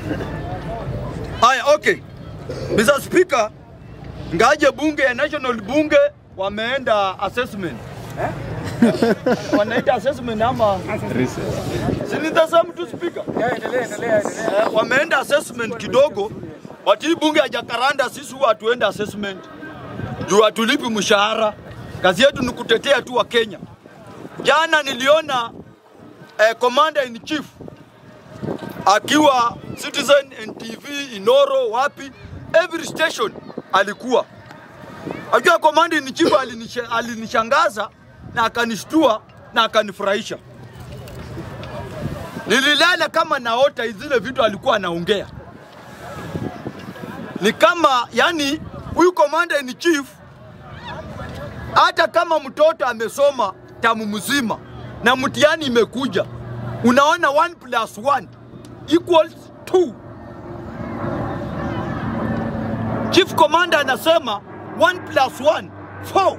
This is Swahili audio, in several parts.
Haya, okay. Mr. Speaker, ngaje bunge ya National Bunge wameenda assessment. Eh? Wanaita assessment ama si nitasema tu speaker. Eh, wameenda assessment kidogo. Wati hii bunge ya Jakaranda sisi huwa hatuenda assessment. Juu hatulipi mshahara. Kazi yetu ni kutetea tu wa Kenya. Jana niliona eh, commander in chief akiwa Citizen NTV, Inoro, wapi, every station alikuwa. Ajua command in chief alinisha- alinishangaza na akanishtua na akanifurahisha. Nililala kama naota zile vitu alikuwa anaongea. Ni kama yani, huyu commander in chief hata kama mtoto amesoma tamu mzima na mtihani imekuja, unaona 1 plus 1 equals 2. Chief Commander anasema 1 plus 1 4.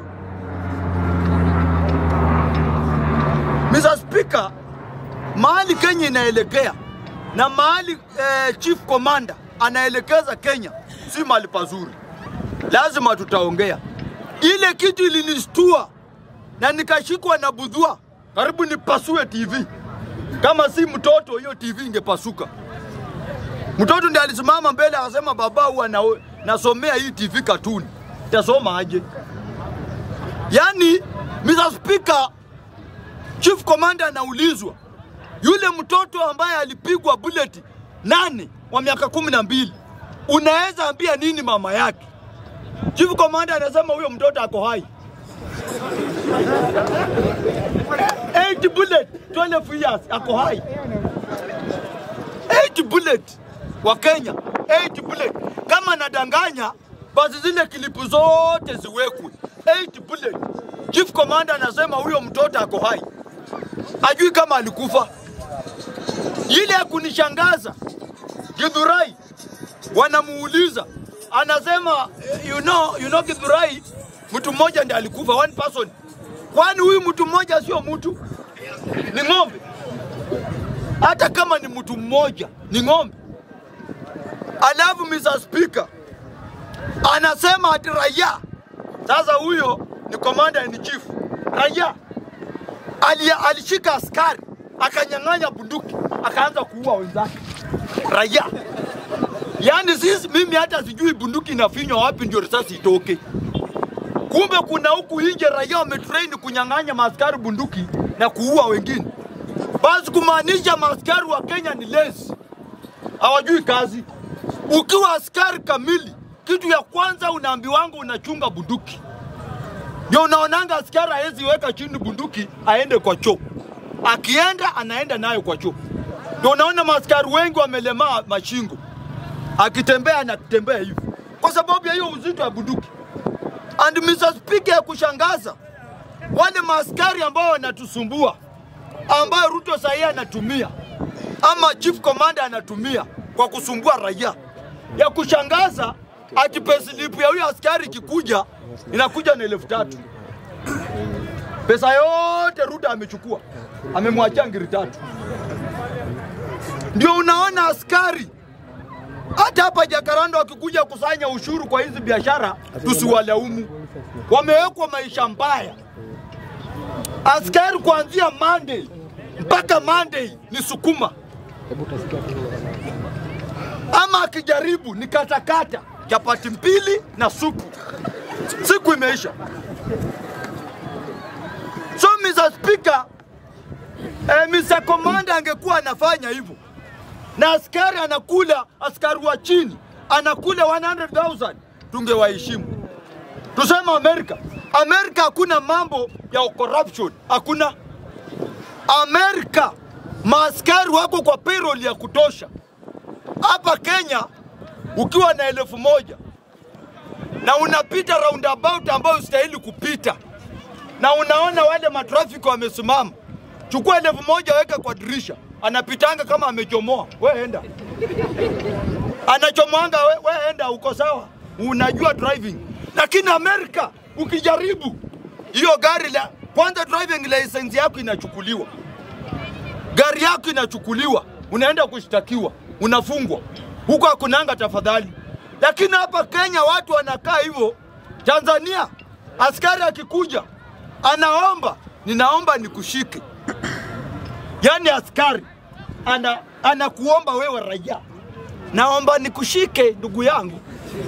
Mr. Speaker, mahali Kenya inaelekea na mahali eh, Chief Commander anaelekeza Kenya si mahali pazuri, lazima tutaongea. Ile kitu ilinishtua na nikashikwa na budhua, karibu nipasue TV. Kama si mtoto, hiyo TV ingepasuka. Mtoto ndiye alisimama mbele akasema, baba, huwa na, nasomea hii TV katuni, tasoma aje? Yani, Mr. Speaker, Chief Commander anaulizwa yule mtoto ambaye alipigwa bullet nane wa miaka kumi na mbili unaweza ambia nini mama yake? Chief Commander anasema huyo mtoto ako hai. 8 bullet 12 years ako hai. 8 bullet wa Kenya 8 bullet. Kama nadanganya basi zile kilipu zote ziwekwe 8 bullet. Chief Commander anasema huyo mtoto ako hai, ajui kama alikufa. Ile ya kunishangaza Githurai wanamuuliza anasema you know, you know Githurai mtu mmoja ndiye alikufa, one person. Kwani huyu mtu mmoja sio mtu, ni ng'ombe? Hata kama ni mtu mmoja, ni ng'ombe. Alafu Mr. Speaker anasema ati raia. Sasa huyo ni commander in chief, raia ali, alishika askari akanyang'anya bunduki akaanza kuua wenzake raia. Yaani sisi, mimi hata sijui bunduki inafinywa wapi ndio risasi itoke. Kumbe kuna huku nje raia wametrain kunyang'anya maaskari bunduki na kuua wengine. Basi kumaanisha maaskari wa Kenya ni lazy, hawajui kazi. Ukiwa askari kamili, kitu ya kwanza unaambiwanga unachunga bunduki. Ndio unaonanga askari hawezi weka chini bunduki aende kwa choo, akienda anaenda nayo kwa choo. Ndio unaona maaskari wengi wamelemaa mashingo, akitembea anatembea hivi kwa sababu ya hiyo uzito wa bunduki. And Mr. Speaker, ya kushangaza wale maaskari ambao wanatusumbua, ambayo Ruto sahii anatumia ama chief commander anatumia kwa kusumbua raia, ya kushangaza ati payslip ya huyo askari ikikuja inakuja na elfu tatu. Pesa yote Ruto amechukua, amemwachia ngiri tatu. Ndio unaona askari hata hapa Jakaranda wakikuja kusanya ushuru kwa hizi biashara, tusiwalaumu, wamewekwa maisha mbaya. Askari kuanzia Monday mpaka Monday ni sukuma, ama akijaribu ni katakata, chapati mbili na supu, siku imeisha. So Mr. Speaker, eh, Mr. Commander angekuwa anafanya hivyo na askari anakula, askari wa chini anakula 100,000 tungewaheshimu. Tuseme Amerika, Amerika hakuna mambo ya corruption, hakuna. Amerika maaskari wako kwa payroll ya kutosha. Hapa Kenya ukiwa na elfu moja na unapita roundabout ambayo ustahili kupita na unaona wale matrafiki wamesimama, chukua elfu moja weka kwa dirisha, anapitanga kama amechomoa, we enda, anachomwanga we, we enda, uko sawa, unajua driving. Lakini Amerika ukijaribu hiyo gari la kwanza, driving license yako inachukuliwa, gari yako inachukuliwa, unaenda kushtakiwa. unafungwa. Huko hakunanga tafadhali, lakini hapa Kenya watu wanakaa hivyo. Tanzania askari akikuja anaomba, ninaomba nikushike, yaani askari ana anakuomba wewe raia, naomba nikushike ndugu yangu.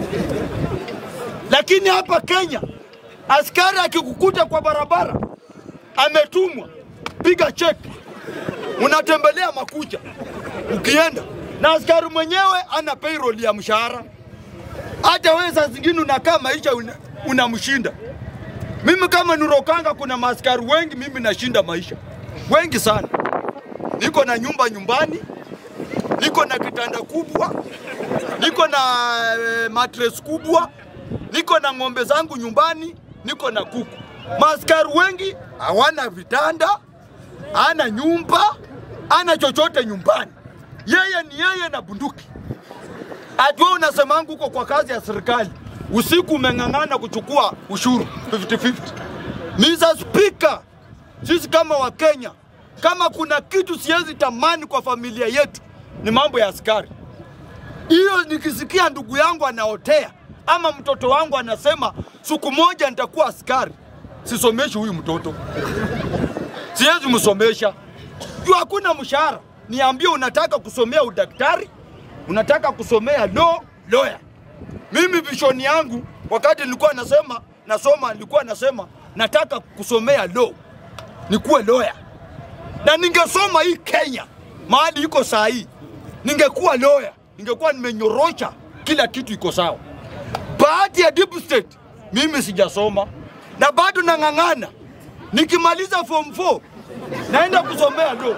Lakini hapa Kenya askari akikukuta kwa barabara ametumwa, piga cheki, unatembelea makucha ukienda na askari mwenyewe ana payroll ya mshahara. Hata wewe saa zingine unakaa maisha una- unamshinda. Mimi kama Nurokanga, kuna maaskari wengi mimi nashinda maisha, wengi sana. Niko na nyumba nyumbani, niko na kitanda kubwa, niko na eh, mattress kubwa, niko na ng'ombe zangu nyumbani, niko na kuku. Maaskari wengi hawana vitanda, ana nyumba, ana chochote nyumbani. Yeye ni yeye na bunduki. Ati wewe unasemangu huko kwa kazi ya serikali, usiku umeng'ang'ana kuchukua ushuru 50-50. Mr. Speaker, sisi kama Wakenya, kama kuna kitu siwezi tamani kwa familia yetu ni mambo ya askari. Hiyo nikisikia ndugu yangu anaotea ama mtoto wangu anasema siku moja nitakuwa askari, sisomeshi huyu mtoto, siwezi msomesha juu hakuna mshahara. Niambie, unataka kusomea udaktari, unataka kusomea law, lawyer. Mimi vision yangu wakati nilikuwa nasema nasoma, nilikuwa nasema nataka kusomea law, nikuwe lawyer, na ningesoma hii Kenya mahali iko saa hii, ningekuwa lawyer, ningekuwa nimenyorosha kila kitu iko sawa. Bahati ya deep state, mimi sijasoma na bado nang'ang'ana. Nikimaliza form 4 naenda kusomea law.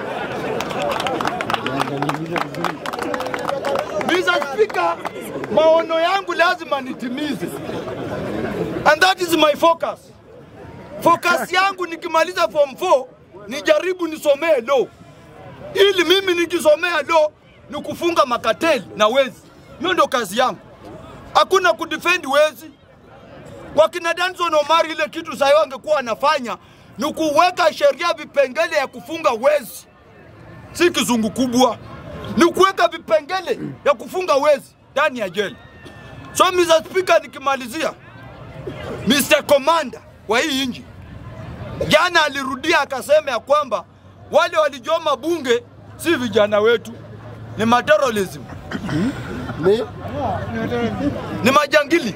Mr. Speaker, maono yangu lazima nitimize. And that is my focus. Focus yangu nikimaliza form 4 nijaribu nisomee law. Ili mimi nikisomea law ni kufunga makateli na wezi. Hiyo ndio kazi yangu. Hakuna kudefend wezi. Wakina Danson Omari ile kitu sasa wangekuwa wanafanya ni kuweka sheria vipengele ya kufunga wezi si kizungu kubwa, ni kuweka vipengele ya kufunga wezi ndani ya jela. So Mr. Speaker, nikimalizia, Mr. Commander wa hii nchi jana alirudia akasema ya kwamba wale walijoma bunge si vijana wetu, ni materialism, Ni ni majangili.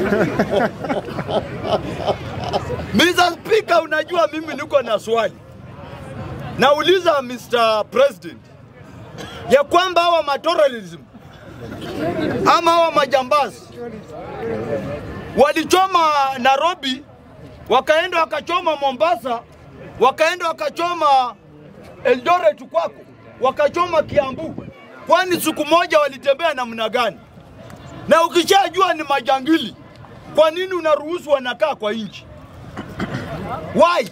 Mr. Speaker, unajua mimi niko na swali nauliza Mr. President ya kwamba hawa materialism ama hawa majambazi walichoma Nairobi, wakaenda wakachoma Mombasa, wakaenda wakachoma Eldoret kwako, wakachoma Kiambu. Kwani siku moja walitembea namna gani? Na ukishajua ni majangili, kwa nini unaruhusu wanakaa kwa nchi? Why?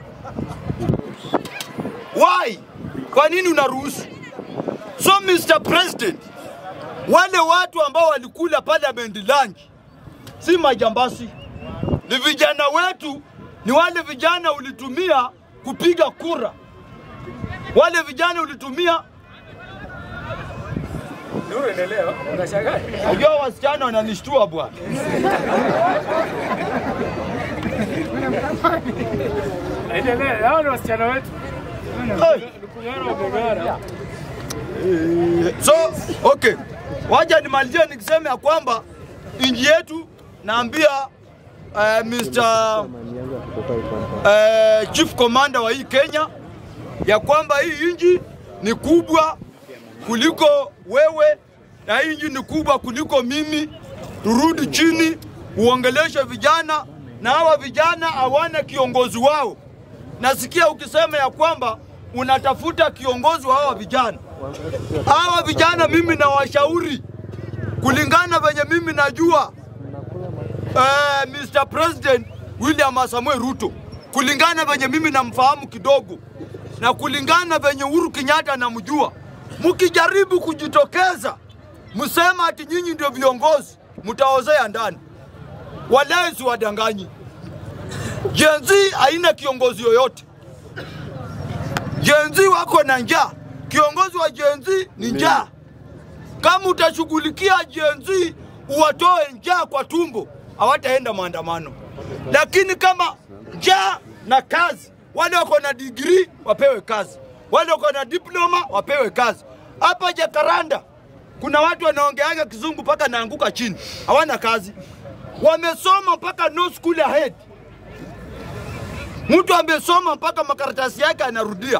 Why? Kwa nini unaruhusu? So Mr. President, wale watu ambao walikula parliament lunch si majambasi, ni vijana wetu, ni wale vijana ulitumia kupiga kura, wale vijana ulitumia. Unajua wasichana wananishtua bwana. Endelea, hao ni wasichana wetu. Hey. So, okay. Wacha nimalizie nikisema ya kwamba nchi yetu naambia uh, Mr. Uh, Chief Commander wa hii Kenya ya kwamba hii nchi ni kubwa kuliko wewe na hii nchi ni kubwa kuliko mimi. Turudi chini, uongeleshe vijana na hawa vijana hawana kiongozi wao. Nasikia ukisema ya kwamba unatafuta kiongozi wa hawa vijana. Hawa vijana mimi nawashauri kulingana venye mimi najua eh, Mr. President William Samoei Ruto, kulingana venye mimi namfahamu kidogo na kulingana venye Uhuru Kenyatta namjua, mkijaribu kujitokeza msema ati nyinyi ndio viongozi, mtaozea ndani. Walezi wadanganyi. Gen Z haina kiongozi yoyote. Gen Z wako na njaa. Kiongozi wa Gen Z ni njaa. Kama utashughulikia Gen Z uwatoe njaa kwa tumbo, hawataenda maandamano. Lakini kama njaa na kazi, wale wako na degree wapewe kazi, wale wako na diploma wapewe kazi. Hapa Jakaranda kuna watu wanaongeaga kizungu mpaka naanguka chini, hawana kazi, wamesoma mpaka no school ahead. Mtu amesoma mpaka makaratasi yake anarudia.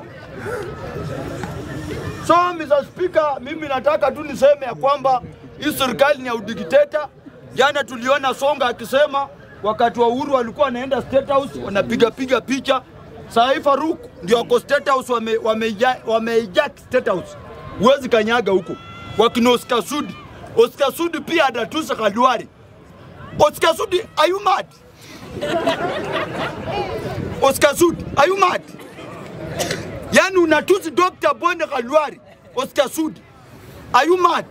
So Mr. Speaker, mimi nataka tu niseme ya kwamba hii serikali ni ya udikteta. Jana tuliona Songa akisema wakati wa Uhuru walikuwa wanaenda State House wanapiga piga picha. Saa hii Faruk ndio wako State House wame, wame, wame State House. Huwezi kanyaga huko. Wakina Oscar Sudi. Oscar Sudi pia anatusa Khalwari. Oscar Sudi, are you mad? Oscar Sudi, are you mad? Yaani unatusi Dr. Bonde Khalwari, Oscar Sudi. Are you mad?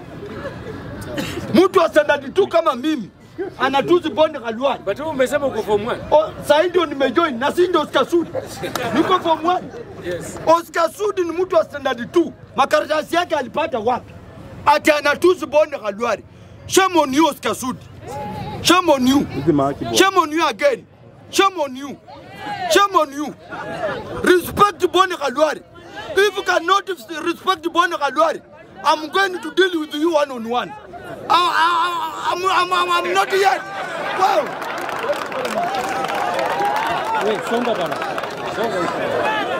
Mtu wa standard tu kama mimi anatusi Bonde Khalwari. But wewe umesema uko form 1. O, Sasa ndio nimejoin na si ndio Oscar Sudi. Niko form 1. Yes. Oscar Sudi ni mtu wa standard 2. Makaratasi yake alipata wapi? Ati anatusi Bonde Khalwari. Shame on you Oscar Sudi. Shame on you. Shame on you again. Shame on you. Shame on you. Respect Bonde Khalwari. If you cannot respect Bonde Khalwari, I'm going to deal with you one on one. I, I, I'm, I'm, I'm, I'm not yet. Wow. Songa bana. Songa.